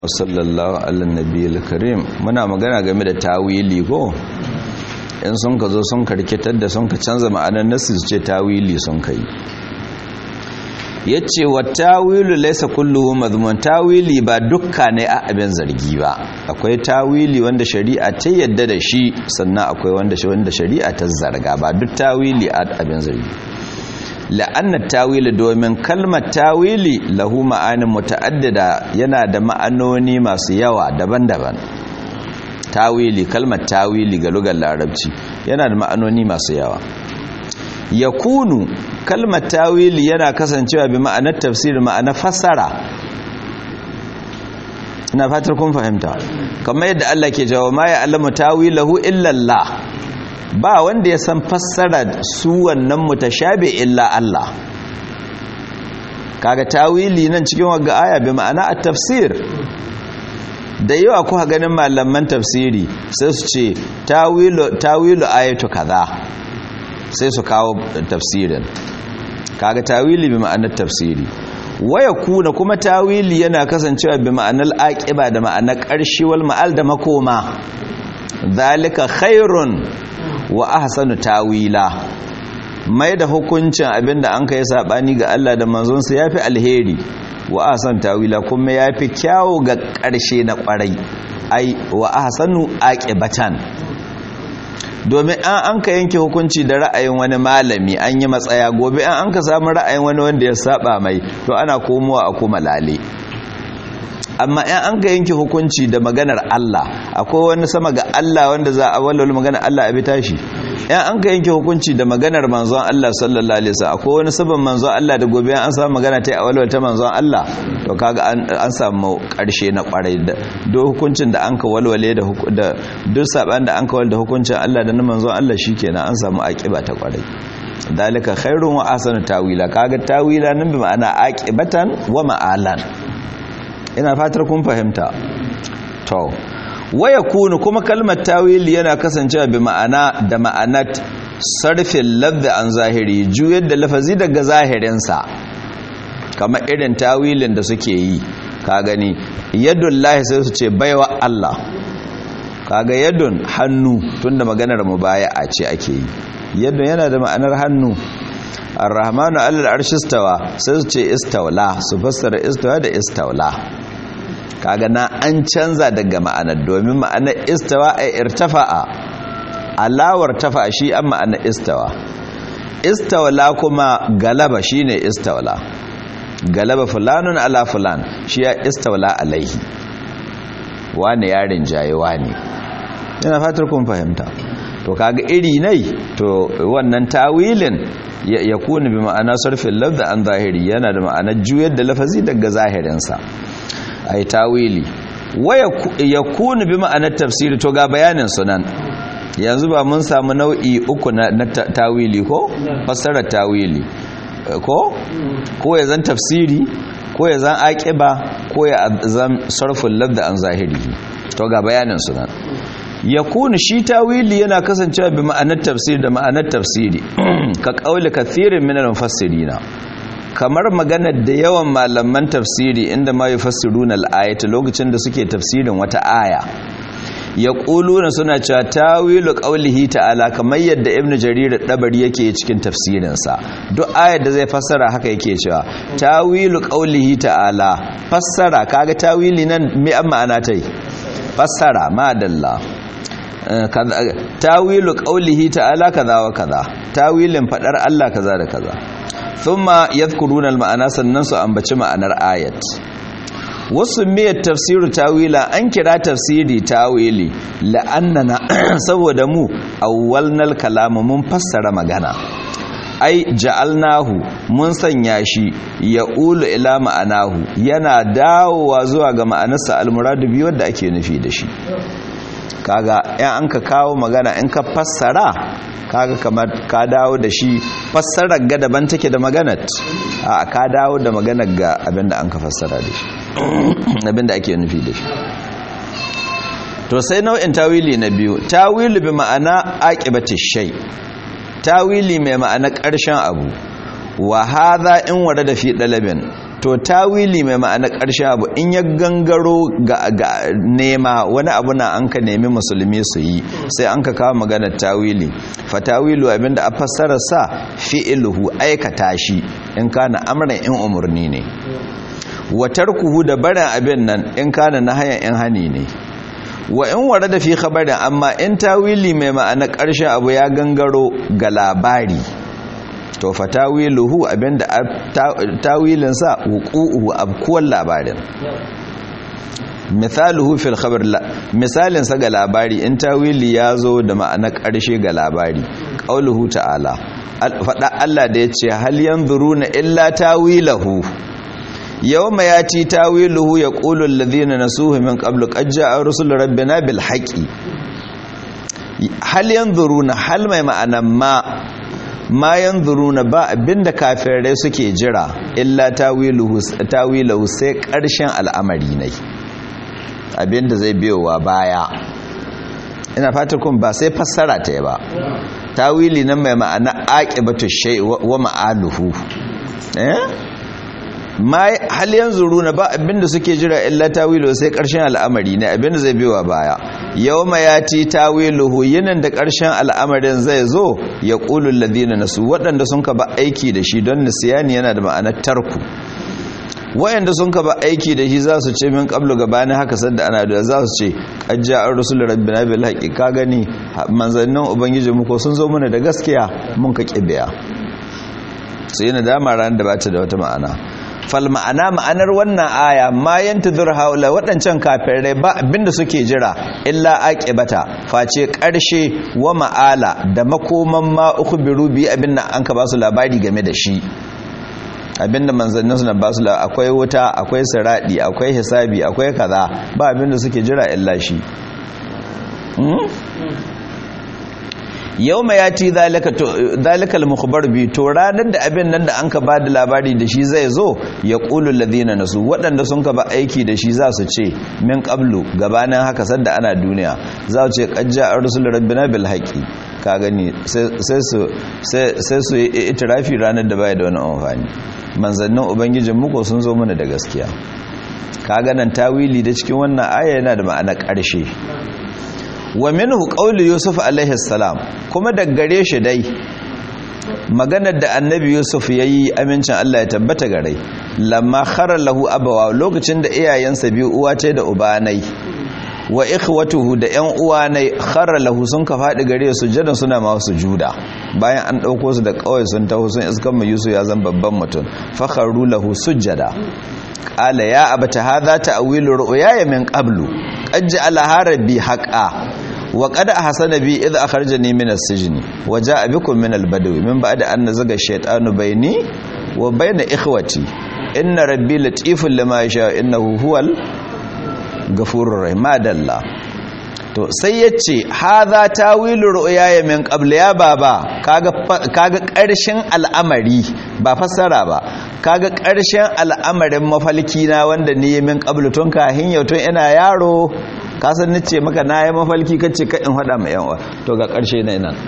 sallallahu ala nabiyil karim muna magana game da tawili ko in sun ka zo sun karkitar da sun ka canza ma'anar nasu su ce tawili sun kai yace wa tawilu laysa kulluhu madhmun tawili ba dukka ne a abin zargi ba akwai tawili wanda shari'a ta yadda da shi sannan akwai wanda wanda shari'a ta zarga ba duk tawili a abin zargi la'anna tawili domin kalmar tawili lahu ma'anin muta'addida yana da ma'anoni masu yawa daban-daban tawili kalmar tawili ga lugar larabci yana da ma'anoni masu yawa yakunu kalmar tawili yana kasancewa bi ma'anar tafsir ma'anar fassara ina fatar kun fahimta kamar yadda Allah ke jawo ma ya alamu tawilahu illa Allah ba wanda ya san fassara su wannan mutashabi illa Allah kaga tawili nan cikin wagga aya bi ma'ana at-tafsir da yawa kuka ganin malaman tafsiri sai su ce tawilu tawilu ayatu kaza sai su kawo tafsirin kaga tawili bi ma'anar tafsiri waya kuna kuma tawili yana kasancewa bi ma'anar aqiba da ma'anar ƙarshe wal ma'al da makoma zalika khairun wa ahsanu tawila mai da hukuncin abinda an kai sabani ga Allah da manzonsa yafi alheri wa ahsan tawila kuma yafi kyawu ga ƙarshe na ƙwarai ai wa ahsanu aqibatan domin an an ka yanke hukunci da ra'ayin wani malami an yi matsaya gobe an an ka samu ra'ayin wani wanda ya saba mai to ana komowa a kuma lale amma in an ka yanke hukunci da maganar Allah akwai wani sama ga Allah wanda za a walwala maganar Allah a bi tashi in an ka yanke hukunci da maganar manzon Allah sallallahu alaihi wasallam akwai wani sabon manzon Allah da gobe an samu magana ta a walwala ta manzon Allah to kaga an samu karshe na kwarai da duk hukuncin da an ka walwale da duk saban da an ka walwala da hukuncin Allah da na manzon Allah shikenan an samu akiba ta kwarai dalika khairun wa ahsanu tawila kaga tawila nan bi ma'ana aqibatan wa ma'alan ina fatar kun fahimta to waya kunu kuma kalmar tawili yana kasancewa bi ma'ana da ma'anat sarfin lafzi an zahiri juyar da lafazi daga zahirinsa kamar irin tawilin da suke yi ka gani yadun lahi sai su ce baiwa Allah kaga yadun hannu tunda maganar mu baya a ce ake yi yadun yana da ma'anar hannu ar-rahmanu alal arshistawa sai su ce istawla su fassara istawa da istawla kaga na an canza daga ma'anar domin ma'anar istawa a irtafa'a alawar tafa shi an ma'anar istawa istawla kuma galaba shine istawla galaba fulanun ala fulan shi ya istawla alaihi wani yarin jaye wani yana fatar kun fahimta to kaga iri nai to wannan tawilin ya kuni bi ma'ana sarfin lafza an zahiri yana da ma'anar juyar da lafazi daga zahirinsa ai tawili waya ya kuni bi ma'anar tafsiri to ga bayanin sunan yanzu ba mun samu nau'i uku na tawili ko fassarar tawili ko ko ya zan tafsiri ko ya zan aqiba ko ya zan sarfin lafza an zahiri to ga bayanin sunan ya kuni shi tawili yana kasancewa bi ma'anar tafsiri da ma'anar tafsiri ka kauli kathirin minal mufassirina kamar maganar da yawan malaman tafsiri inda ma yufassiruna al-ayata lokacin da suke tafsirin wata aya yaquluna suna cewa tawilu qawlihi ta'ala kamar yadda ibnu jarir dabari yake cikin tafsirin sa duk ayar da zai fassara haka yake cewa tawilu qawlihi ta'ala fassara kaga tawili nan me an ma'ana tai fassara madalla tawilu qawlihi ta'ala kaza wa kaza tawilin fadar Allah kaza da kaza thumma yadhkuruna al-ma'ana sannan su ambaci ma'anar ayat wasu miyar tafsiru tawila an kira tafsiri tawili la'annana saboda mu awwalnal kalamu mun fassara magana ai ja'alnahu mun sanya shi ya ulu ila ma'anahu yana dawowa zuwa ga ma'anarsa almuradu biyu wadda ake nufi da shi kaga yan an ka kawo magana in ka fassara kaga kamar ka dawo da shi fassarar ga daban take da maganat a ka dawo da maganar ga abinda an ka fassara da shi abinda ake nufi da shi to sai nau'in tawili na biyu tawili bi ma'ana aqibati shay tawili mai ma'ana ƙarshen abu wa hadha in warada fi dalabin to tawili mai ma'ana ƙarshen abu in ya gangaro ga nema wani abu na an ka nemi musulmi su yi sai an ka kawo maganar tawili fa tawilu abinda a fassara sa fi'iluhu aikata shi in kana amran in umurni ne wa tarkuhu da barin abin nan in kana nahayan in hani ne wa in ware da fi khabarin amma in tawili mai ma'ana ƙarshen abu ya gangaro ga labari to fa tawiluhu abinda tawilin sa wuqu'uhu abkuwan labarin misaluhu fil khabar misalin sa ga labari in tawili ya zo da ma'ana ƙarshe ga labari qauluhu ta'ala faɗa Allah da yace hal yanzuruna illa tawilahu yawma yati tawiluhu yaqulu alladhina nasuhu min qablu qad ja'a rusul rabbina bil haqqi hal yanzuruna hal mai ma'ana ma ma yanzuruna ba abinda kafirai suke jira illa tawiluhu tawiluhu sai karshen al'amari ne abinda zai biyowa baya ina fata kun ba sai fassara ta ba tawili nan mai ma'ana aqibatu shay wa ma'aluhu eh ma hal yanzuruna ba abinda suke jira illa tawiluhu sai karshen al'amari ne abinda zai biyowa baya yawma yati tawiluhu yinan da ƙarshen al'amarin zai zo ya qulul ladina nasu waɗanda sun ka ba aiki da shi don nisyani yana da ma'anar tarku wayanda sun ka ba aiki da shi za su ce min qablu gabanin haka sanda ana da za su ce qajja ar-rusul rabbina bil haqqi ka gani manzannin ubangiji mu ko sun zo mana da gaskiya mun ka kibiya sai yana dama ran da bata da wata ma'ana fal ma'ana ma'anar wannan aya ma yantazur haula waɗancan kafirai ba abinda suke jira illa aqibata face ƙarshe wa ma'ala da makoman ma ukhbiru bi abinda an ka ba su labari game da shi abinda manzannin su na ba su akwai wuta akwai siradi akwai hisabi akwai kaza ba abinda suke jira illa shi yau mai yati zalikal mukhbar bi to ranar da abin nan da an ka ba da labari da shi zai zo ya ƙulun ladina nasu waɗanda sun ka ba aiki da shi za su ce min ƙablu gabanin haka sadda ana duniya za su ce ƙajja a rusul rabbina bil haƙi ka gani sai su yi itirafi ranar da baya da wani amfani manzannin ubangijin muku sun zo mana da gaskiya ka ganan tawili da cikin wannan aya yana da ma'ana ƙarshe wa minhu qawlu yusuf alaihi salam kuma daggare shi dai maganar da annabi yusuf yayi amincin Allah ya tabbata gare lamma khara lahu abawa lokacin da iyayensa biyu uwa ce da ubanai wa ikhwatuhu da ƴan uwanai khara lahu sun ka fadi gare su jadan suna ma su juda bayan an dauko su da kawai sun taho sun iskan mu yusuf ya zan babban mutum fakharu lahu sujada qala ya abata hadha ta'wilu ru'yaya min qablu qad ja'ala rabbi haqqan wa qad ahsana bi idh akhrajani min as-sijn wa ja'a bikum min al-badwi min ba'di an nazaga ash-shaytanu bayni wa bayna ikhwati inna rabbi latiful lima yasha innahu huwal ghafurur rahim madalla to sai yace hadha tawilu ru'yaya min qabl ya baba kaga kaga karshen al'amari ba fassara ba kaga karshen al'amarin mafalki na wanda ni min qabl tun kahin yau tun ina yaro kasan nace maka na yi mafalki kace ka in hada mai yanwa to ga karshe na nan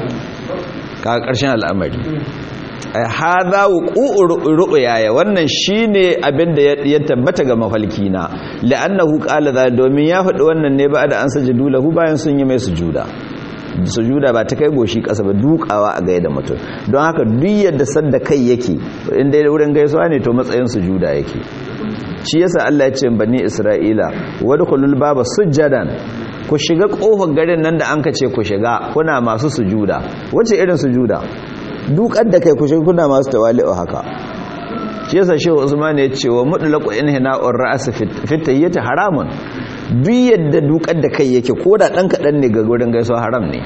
kaga karshen al'amari ai hadha wuqu'u ru'yaya wannan shine abin da ya tabbata ga mafalki na la'annahu qala za domin ya faɗi wannan ne ba da an sajudu lahu bayan sun yi mai sujuda sujuda ba ta kai goshi ƙasa ba dukawa a gaida mutum don haka duk yadda sadda kai yake inda wurin gaisuwa ne to matsayin sujuda yake shi yasa Allah ya ce bani Isra'ila wadkhulul baba sujjadan ku shiga kofar garin nan da anka ce ku shiga kuna masu sujuda wace irin sujuda dukar da kai ku shiga kuna masu tawali'u haka shi yasa shehu Usman ya ce wa mutlaqu inhina'ur ra's fi tahiyyati haramun duk yadda dukar da kai yake ko da dan kadan ne ga gurin gaisuwa haram ne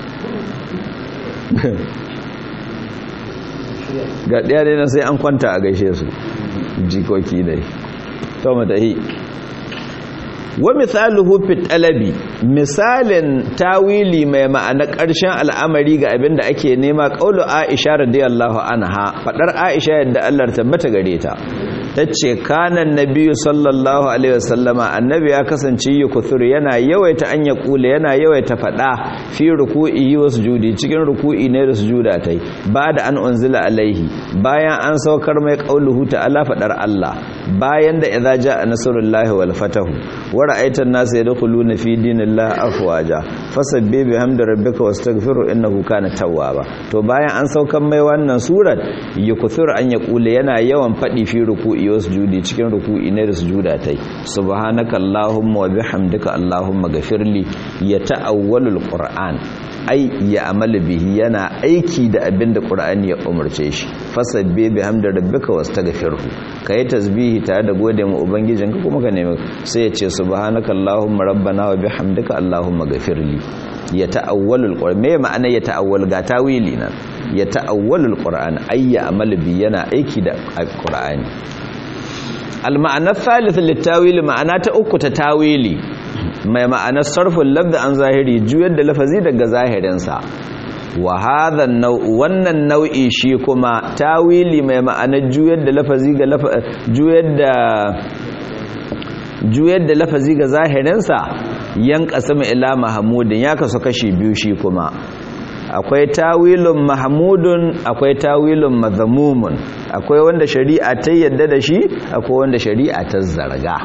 ga ɗaya ne sai an kwanta a gaishe su jikoki dai to matahi wa misaluhu fi talabi misalin tawili mai ma'ana ƙarshen al'amari ga abin da ake nema qaulu Aisha radiyallahu anha fadar Aisha yadda Allah tabbata gare ta tace kana nabiyyu sallallahu alaihi wasallama annabi ya kasance yukuthur yana yawaita an ya kula yana yawaita fada fi ruku'i wa sujudi cikin ruku'i ne da sujuda tai ba da an unzila alaihi bayan an saukar mai qauluhu ta'ala fadar Allah bayan da idza jaa nasrullahi wal fatahu wa ra'aita an-nasa yadkhuluna fi dinillahi afwaja fasabbih bihamdi rabbika wastaghfiru innahu kana tawwaba to bayan an saukan mai wannan surat yukuthur an yaqula yana yawan fadi fi ruku'i wa sujudi cikin ruku'i ne da sujuda tai subhanaka allahumma wa bihamdika allahumma ghafirli ya ta'awwalul qur'an ai ya amala bihi yana aiki da abin da qur'ani ya umarce shi fasabbi bihamdi rabbika wastaghfirhu kai tasbihi tare da gode ma ubangijinka kuma ka nemi sai ya ce subhanaka allahumma rabbana wa bihamdika allahumma ghafirli ya ta'awwalul qur'an me ma'ana ya ta'awwal ga tawili nan ya ta'awwalul qur'an ai ya amala bi yana aiki da qur'ani al ma'ana thalith litawili ma'ana ta uku ta tawili mai ma'anar sarfin labda an zahiri juyar da lafazi daga zahirinsa wa hadha nau'u wannan nau'i shi kuma tawili mai ma'anar juyar da lafazi ga juyar da juyar da lafazi ga zahirinsa yan qasama ila mahmudin ya kasu kashi biyu shi kuma akwai tawilun mahmudun akwai tawilun mazmumun akwai wanda shari'a ta yadda da shi akwai wanda shari'a ta zarga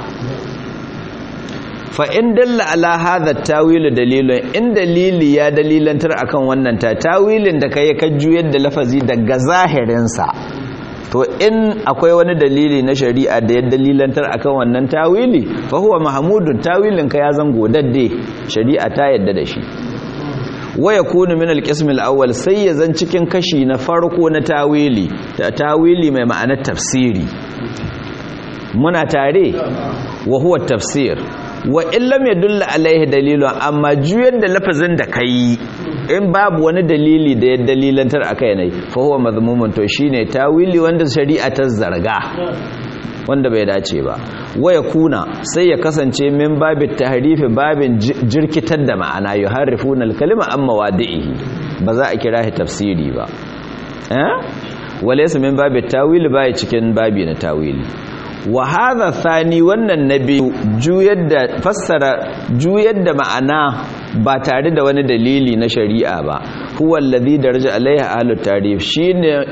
fa in dalla ala hadha tawilu dalilun in dalili ya dalilantar akan wannan ta tawilin da kai ka juyar da lafazi daga zahirin sa to in akwai wani dalili na shari'a da ya dalilantar akan wannan tawili fa huwa mahmudun tawilin ka ya zango dadde shari'a ta yadda da shi wa yakunu min al-qism al-awwal sai ya zan cikin kashi na farko na tawili ta tawili mai ma'anar tafsiri muna tare wa huwa tafsir wa illam yadulla alaihi dalilun amma juyar da lafazin da kai in babu wani dalili da ya dalilantar akai ne fa huwa mazmumun to shine tawili wanda shari'a ta zarga wanda bai dace ba waya kuna sai ya kasance min babin tahrifi babin jirkitar da ma'ana yuharrifuna al-kalima amma wadihi ba za a kira shi tafsiri ba eh walaysa min babin tawili bai cikin babi na tawili wa hadha thani wannan nabi juyar da fassara juyar da ma'ana ba tare da wani dalili na shari'a ba huwa alladhi daraja alaiha ahlut tarif shine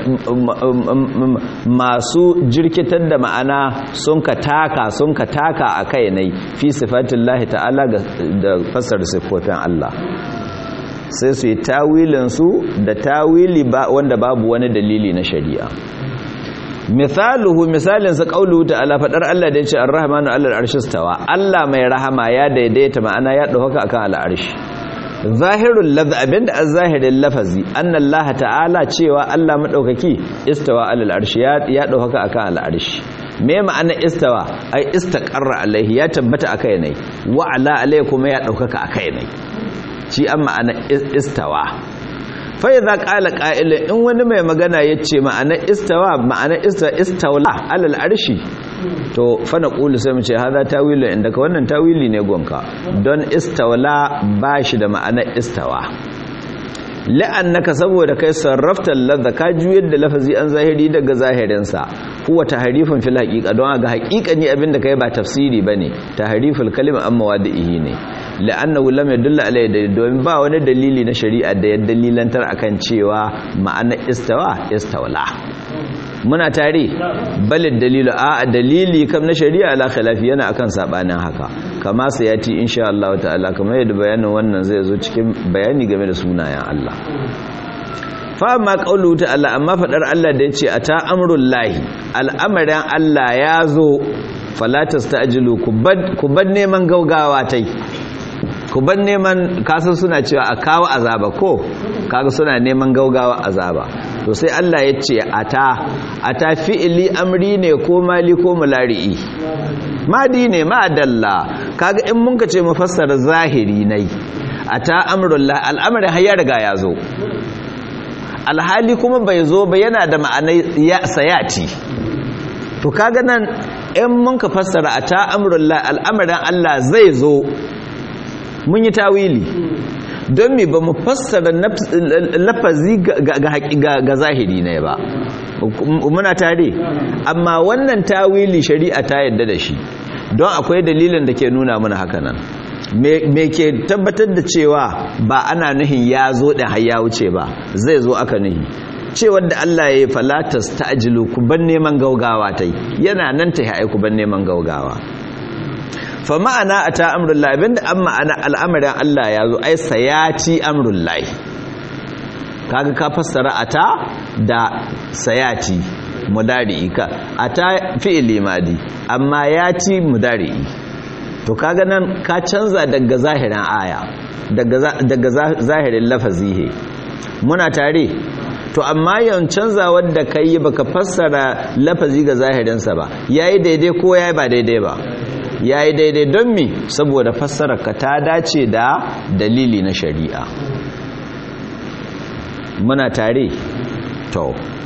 masu jirkitar da ma'ana sun ka taka sun ka taka akai ne fi sifatillahi ta'ala da fassara sifofin Allah sai su yi tawilin su da tawili wanda babu wani dalili na shari'a misaluhu misalin sa qauluhu ta'ala fadar Allah da yace ar-rahmanu 'alal arshi stawa Allah mai rahama ya daidaita ma'ana ya dauka akan al-arshi zahirul lafz abinda az-zahirin lafazi anna Allah ta'ala cewa Allah madaukaki istawa 'alal arshi ya dauka akan al-arshi me ma'ana istawa ai istaqarra alaihi ya tabbata akai ne wa ala alaihi kuma ya dauka akai ne shi an ma'ana istawa fai za ƙala ƙa'ila in wani mai magana ya ce ma'ana istawa ma'ana istawla alal arshi to fana ƙulu sai mu ce haza tawili inda ka wannan tawili ne gonka don istawla ba shi da ma'ana istawa la'annaka saboda kai sarrafta ladha ka juyar da lafazi an zahiri daga zahirinsa huwa tahrifun fil haqiqa don ga haqiqani abinda kai ba tafsiri bane tahriful kalima amma wadihi ne la'annahu lam yadulla alayhi domin ba wani dalili na shari'a da ya dalilantar akan cewa ma'ana istawa istawla muna tare balid dalilu a dalili kam na shari'a la khilafi yana akan sabanin haka kama sayati insha Allah ta'ala kamar yadda bayanin wannan zai zo cikin bayani game da sunayen Allah fa ma qaulu ta'ala amma fadar Allah da yace ata amrul lahi al'amarin Allah ya zo fala tasta'jilu ku bad neman gaugawa tai ku bar neman kasan suna cewa a kawo azaba ko kaga suna neman gaugawa azaba to sai Allah ya ce ata ata fi'ili amri ne ko mali ko mulari'i madi ne ma dalla kaga in mun ka ce mufassar zahiri nai ata amrullah al'amarin har ya riga ya zo alhali kuma bai zo ba yana da ma'anai ya sayati to kaga nan in mun ka fassara ata amrullah al'amarin Allah zai zo mun yi tawili don me ba mu fassara lafazi ga zahiri ne ba muna tare amma wannan tawili shari'a ta yadda da shi don akwai dalilin da ke nuna mana hakanan me ke tabbatar da cewa ba ana nuhin ya zo da har ya wuce ba zai zo aka nuhi ce wanda Allah ya yi falatas ta ajilu ku ban neman gaugawa ta yi yana nan ta yi ku ban neman gaugawa fa ma'ana a ta amurullahi abinda an ma'ana al'amarin Allah ya zo ai sayati amurullahi kaga ka fassara a ta da sayati mudari'i ka a ta fi'ili madi amma ya ci mudari'i to kaga nan ka canza daga zahirin aya daga zahirin lafazi he muna tare to amma yawan canza wadda ka yi baka fassara lafazi ga zahirinsa ba yayi daidai ko yayi ba daidai ba yayi daidai don mi saboda fassara ka ta dace da dalili na shari'a muna tare to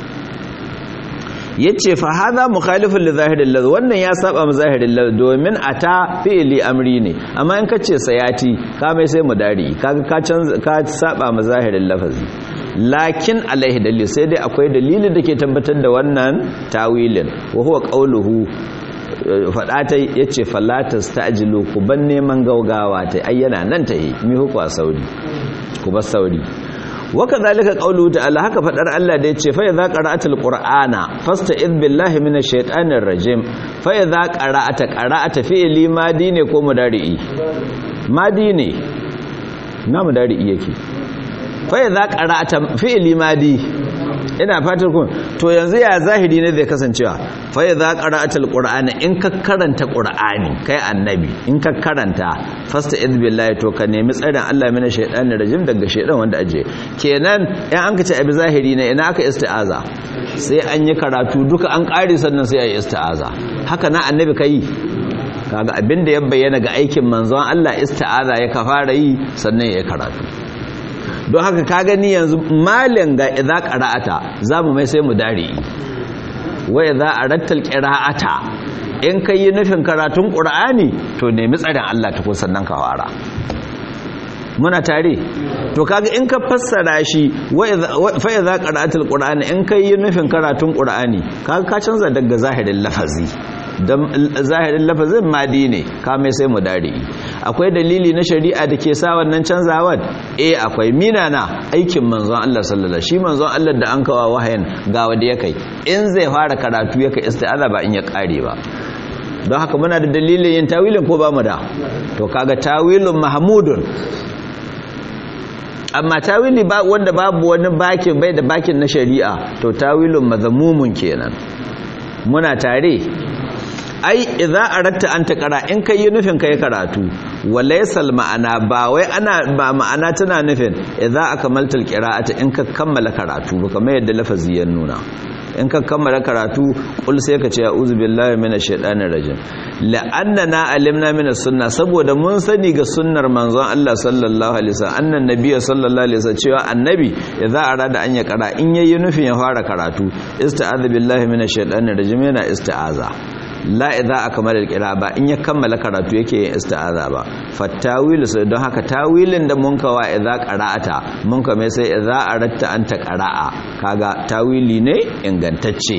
yace fa hada mukhalifun li zahiril lafz wannan ya saba mu zahiril lafz domin ata fi'li amri ne amma in kace sayati ka mai sai mudari kaga ka canza ka saba mu zahiril lafazi lakin alaihi dalil sai dai akwai dalilin da ke tabbatar da wannan tawilin wa huwa qawluhu fada ta yace falatas ta'jilu ku ban neman gaugawa ta ayyana nan ta yi mi hukwa sauri ku bar sauri waka zalika qawluhu ta'ala haka fadar Allah da yace fa idza qara'atal qur'ana fasta'id billahi minash shaitanir rajim fa idza qara'ata qara'ata fi'li madi ne ko mudari'i madi ne na mudari'i yake fa idza qara'ata fi'li madi ina fatar kun to yanzu ya zahiri ne zai kasancewa fa idza qara'atal qur'ana in ka karanta qur'ani kai annabi in ka karanta fasta id billahi to ka nemi tsarin Allah mina shaytanir rajim daga shaydan wanda aje kenan in an kace abi zahiri ne ina aka isti'aza sai an yi karatu duka an kare sannan sai ayi isti'aza haka na annabi kai kaga abinda ya bayyana ga aikin manzon Allah isti'aza ya ka fara yi sannan ya karatu don haka ka gani yanzu malin ga idza qara'ata zamu mai sai mu dare wa idza arattal qira'ata in kai yi nufin karatun qur'ani to nemi tsarin Allah ta kun sannan ka fara muna tare to kaga in ka fassara shi wa fa idza qara'atal qur'ani in kai yi nufin karatun qur'ani kaga ka canza daga zahirin lafazi don zahirin lafazin madi ne kame sai mu dare akwai dalili na shari'a da ke sa wannan canzawar eh akwai mina na aikin manzon Allah sallallahu shi manzon Allah da an kawa wahayin ga wanda ya kai in zai fara karatu ya kai isti'aza ba in ya kare ba don haka muna da dalilin yin tawilin ko ba mu da to kaga tawilun mahmudun amma tawili ba wanda babu wani bakin bai da bakin na shari'a to tawilun mazamumun kenan muna tare ai idza aratta an taqra in kai yi nufin kai karatu walaysal ma'ana ba wai ana ba ma'ana tana nufin idza akmaltal qira'ata in ka kammala karatu ba kamar yadda lafazi ya nuna in ka kammala karatu kul sai ka ce a'udhu billahi minash shaitanir rajim la'annana alimna minas sunna saboda mun sani ga sunnar manzon Allah sallallahu alaihi wasallam annan nabiyyu sallallahu alaihi wasallam cewa annabi idza arada an ya kara in yayi nufin ya fara karatu ista'adha billahi minash shaitanir rajim yana ista'aza la idza akmala alqira ba in ya kammala karatu yake yin isti'aza ba fattawilu sai don haka tawilin da mun kawa idza qara'ata mun ka mai sai idza aratta anta qara'a kaga tawili ne ingantacce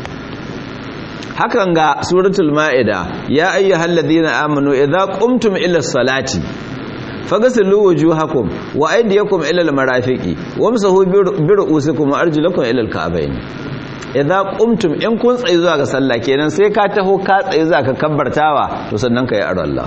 hakan ga suratul maida ya ayyuhalladhina amanu idza qumtum ila salati fagasilu wujuhakum wa aydiyakum ila almarafiqi wamsahu bi ru'usikum wa arjulakum ila alka'bayn idza qumtum in kun tsayi zuwa ga sallah kenan sai ka taho ka tsayi zuwa ka kabbartawa to sannan ka yi Allah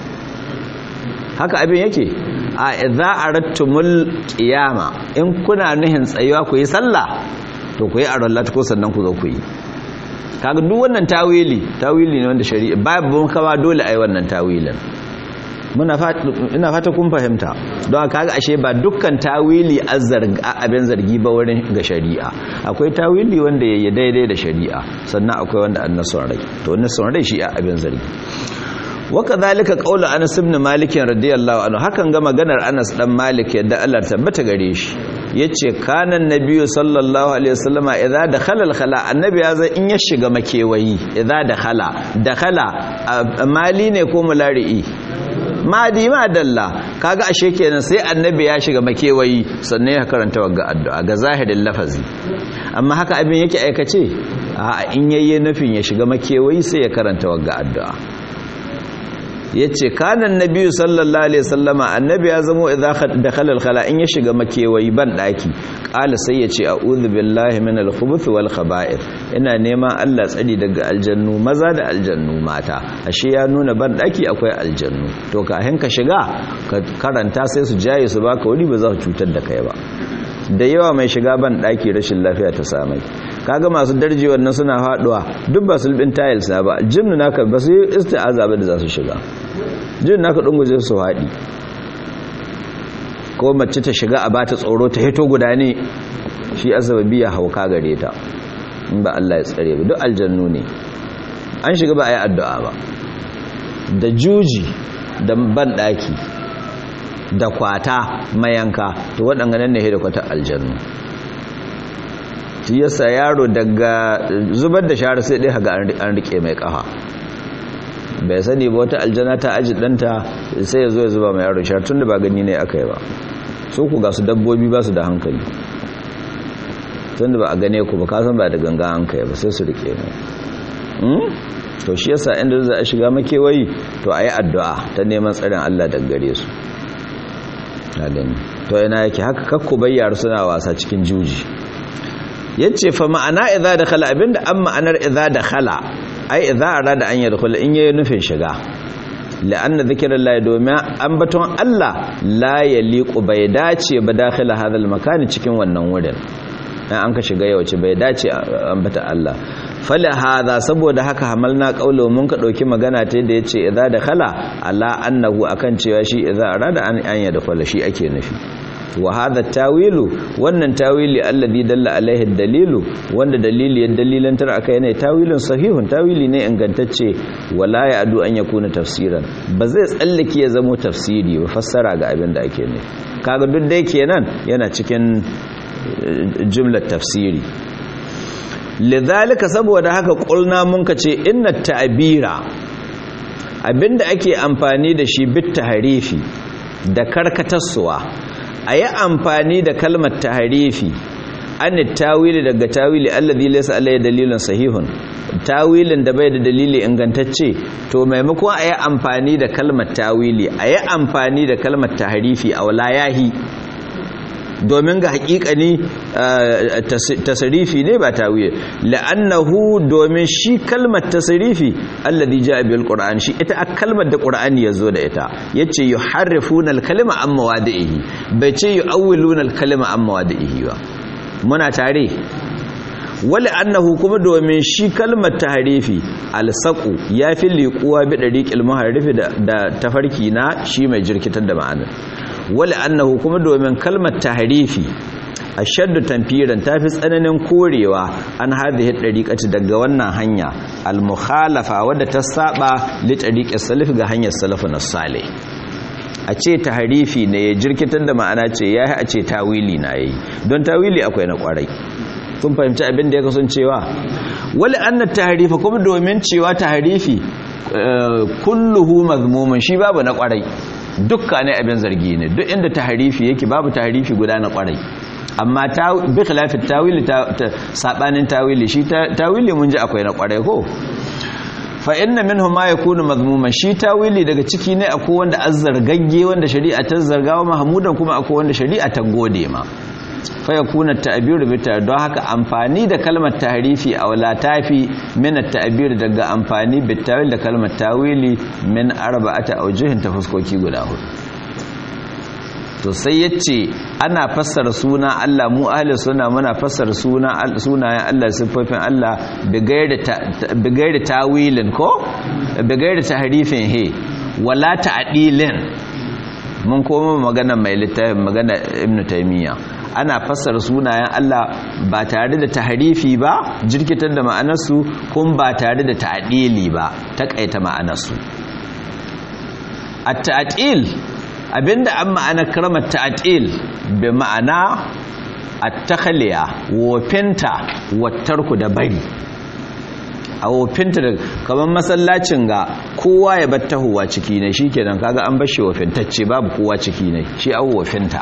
haka abin yake a idza aradtumul qiyama in kuna nuhin tsayuwa ku yi sallah to ku yi Allah ko sannan ku zo ku yi kaga duk wannan tawili tawili ne wanda shari'a babu kama dole ai wannan tawilin muna ina fata kun fahimta don kaga ashe ba dukkan tawili abin zargi ba wurin ga shari'a akwai tawili wanda yayi daidai da shari'a sannan akwai wanda an nason rai to nason rai shi abin zargi waka zalika qaulu Anas ibn Malik radiyallahu anhu hakan ga maganar Anas dan Malik yadda Allah tabbata gare shi yace kana nabiyyu sallallahu alaihi wasallama idza dakhala al-khala annabi ya zai in ya shiga makewayi idza dakhala dakhala mali ne ko mulari'i madi ma dalla kaga ashe kenan sai annabi ya shiga makewayi sannan ya karanta wagga addu'a ga zahirin lafazi amma haka abin yake aikace a in yayye nufin ya shiga makewayi sai ya karanta wagga addu'a yace kana annabi sallallahu alaihi wasallama annabi ya zamo idza dakhala al-khala in ya shiga makewayi ban daki qala sai yace a'udhu billahi minal khubuth wal khaba'ith ina neman Allah tsari daga aljannu maza da aljannu mata ashe ya nuna ban daki akwai aljannu to ka ka shiga ka karanta sai su jaye su baka wuri ba za su cutar da kai ba da yawa mai shiga ban daki rashin lafiya ta samai kaga masu darji wannan suna faduwa duk ba sulbin tiles na ba jinnu naka ba su yi isti'aza ba da za su shiga jinnu naka dunguje su haɗi ko mace ta shiga a bata tsoro ta hito guda ne shi azababi ya hauka gare ta in ba Allah ya tsare ba duk aljannu ne an shiga ba a yi addu'a ba da juji da ban daki da kwata mayanka to waɗanga nan ne da kwata aljannu shi yasa yaro daga zubar da shara sai dai haga an rike mai kafa bai sani ba wata aljana ta aji ɗanta sai ya zo ya zuba mai yaro shara tun da ba gani ne aka yi ba su ku ga su dabbobi ba su da hankali tun da ba a gane ku ba kasan ba da ganga an kai ba sai su rike mai to shi yasa inda za a shiga makewayi to a yi addu'a ta neman tsarin allah daga gare su to yana yake haka kakku bayyar suna wasa cikin juji yace fa ma'ana idza dakhala abinda an ma'anar idza dakhala ai idza arada an yadkhula in yayi nufin shiga la'anna dhikrullahi domin ambaton Allah la yaliqu bai dace ba dakhila hadal makani cikin wannan wurin dan an ka shiga yawace bai dace ambata Allah fala hadha saboda haka hamalna qaulo mun ka dauki magana ta yadda yace idza dakhala ala annahu akan cewa shi idza arada an an yadkhula shi ake nufi wa hadha tawilu wannan tawili alladhi dalla alaihi dalilu wanda dalili ya dalilantar akai ne tawilin sahihun tawili ne ingantacce wala ya adu an yakuna tafsiran ba zai tsallake ya zamo tafsiri ba fassara ga abin da ake ne kaga duk dai kenan yana cikin jumlar tafsiri lidhalika saboda haka kulna mun kace inna ta'bira abinda ake amfani da shi bit tahrifi da karkatarsuwa a yi amfani da kalmar taharifi an tawili daga tawili allazi laysa alayhi dalilun sahihun tawilin da bai da dalili ingantacce to maimakon a yi amfani da kalmar tawili a yi amfani da kalmar taharifi a wala yahi domin ga hakikani tasarifi ne ba tawili la'annahu domin shi kalmar tasarifi alladhi ja'a bil qur'an shi ita a kalmar da qur'ani yazo da ita yace yuharrifuna al kalima amma wadihi bai ce yu'awwiluna al kalima amma wadihi ba muna tare wala annahu kuma domin shi kalmar tahrifi alsaqu yafi liquwa bi dariqil muharrifi da tafarki na shi mai jirkitar da ma'anar wala annahu kuma domin kalmar tahrifi ashaddu tanfiran tafi tsananin korewa an hadhihi dariqati daga wannan hanya al-mukhalafa wadda ta saba li dariqis salaf ga hanyar salafun salih a ce tahrifi ne ya jirkitar da ma'ana ce yayi a ce tawili na yayi don tawili akwai na kwarai kun fahimci abin da ya kasancewa wala anna tahrifa kuma domin cewa tahrifi kulluhu mazmumun shi babu na kwarai dukka ne abin zargi ne duk inda tahrifi yake babu tahrifi guda na kwarai amma bi khilafi tawili sabanin tawili shi tawili mun ji akwai na kwarai ko fa inna minhu ma yakunu mazmuman shi tawili daga ciki ne akwai wanda azzargagge wanda shari'a ta zargawa mahmudan kuma akwai wanda shari'a ta gode ma fa yakuna ta'biru bi don haka amfani da kalmar tahrifi a wala tafi min at-ta'bir daga amfani bi tawil da kalmar tawili min arba'ati awjuhin ta fuskoki guda hudu to sai yace ana fassara suna Allah mu ahli sunna muna fassara suna sunayen Allah sifofin Allah bi gairi tawilin ko bi gairi tahrifin he wala ta'dilin mun koma magana mai littafin magana ibnu taymiya ana fassara sunayen Allah ba tare da tahrifi ba jirkitar da ma'anarsu kun ba tare da ta'dili ba takaita ma'anarsu at-ta'dil abinda an ma'ana karamar ta'atil bi ma'ana at-takhliya wofinta wattarku da bari a wofinta da kamar masallacin ga kowa ya bar tahowa ciki ne shikenan kaga an bar shi wofintacce babu kowa ciki ne shi an wofinta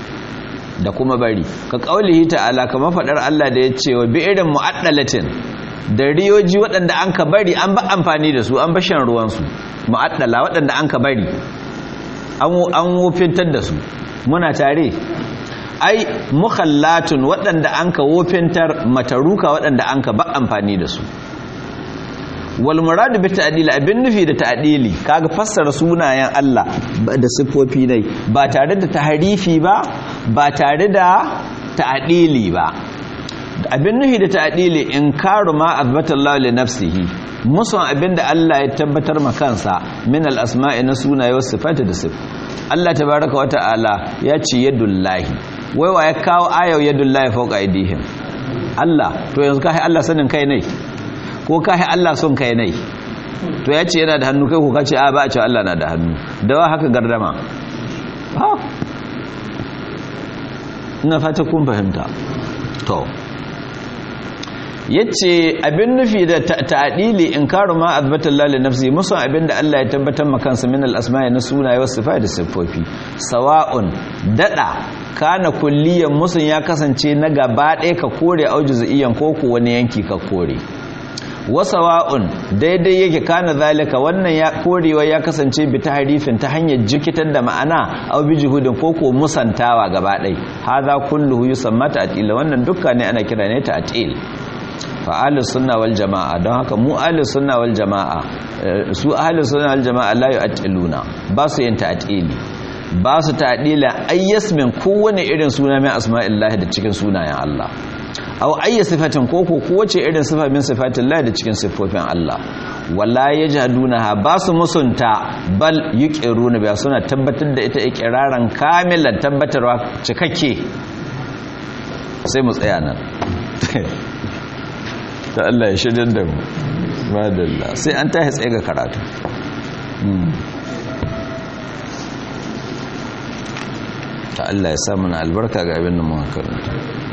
da kuma bari ka kaulihi ta'ala kamar fadar Allah da ya ce wa bi irin mu'addalatin da riyoji waɗanda an ka bari an ba amfani da su an ba shan ruwansu mu'addala waɗanda an ka bari an wofintar da su muna tare ai mukhallatun waɗanda an ka wofintar mataruka waɗanda an ka ba amfani da su wal muradu bi ta'dili abin nufi da ta'dili kaga fassara sunayen Allah da siffofi ne ba tare da tahrifi ba ba tare da ta'dili ba abin nufi da ta'dili inkaru ma azbatallahu li nafsihi musan abin da Allah ya tabbatar ma kansa min al asma'i na sunaye wasu sifati da sif Allah tabaraka wa ta'ala ya ce yadullahi wai wa ya kawo ayau yadullahi fawqa aydihim Allah to yanzu kai Allah sanin kai ne ko kahi Allah son kai nai to ya ce yana da hannu kai ko ka ce a ba a ce Allah na da hannu da wa haka gardama ha ina fata kun fahimta to yace abin nufi da ta'dili inkaru ma azbata Allah li nafsi musu abin da Allah ya tabbatar maka kansa min al-asma'i na sunaye wasu sifai da siffofi sawa'un dada kana kulliyan musun ya kasance na gaba ɗaya ka kore aujuziyan ko ko wani yanki ka kore wasawa'un daidai yake kana zalika wannan ya korewa ya kasance bi ta harifin ta hanyar jikitar da ma'ana aw bi juhudin koko musantawa gaba ɗai hadha kulluhu yusamma ta'til wannan dukkan ne ana kira ne ta'til fa ahlus sunna wal jamaa don haka mu ahlus sunna wal jamaa su ahlus sunna wal jamaa la yu'tiluna ba su yin ta'tili ba su ta'dila ayyasmin kowane irin suna mai asma'illahi da cikin sunayen Allah aw ayya sifatin koko kowace irin sifa min sifatin Allah da cikin siffofin Allah wala yajhadunaha ba su musunta bal yuqiruna ba suna tabbatar da ita iqraran kamilan tabbatarwa cikakke sai mu tsaya nan ta Allah ya shirya da mu madalla sai an tahi tsaye ga karatu ta Allah ya sa mana albarka ga abin da muka karanta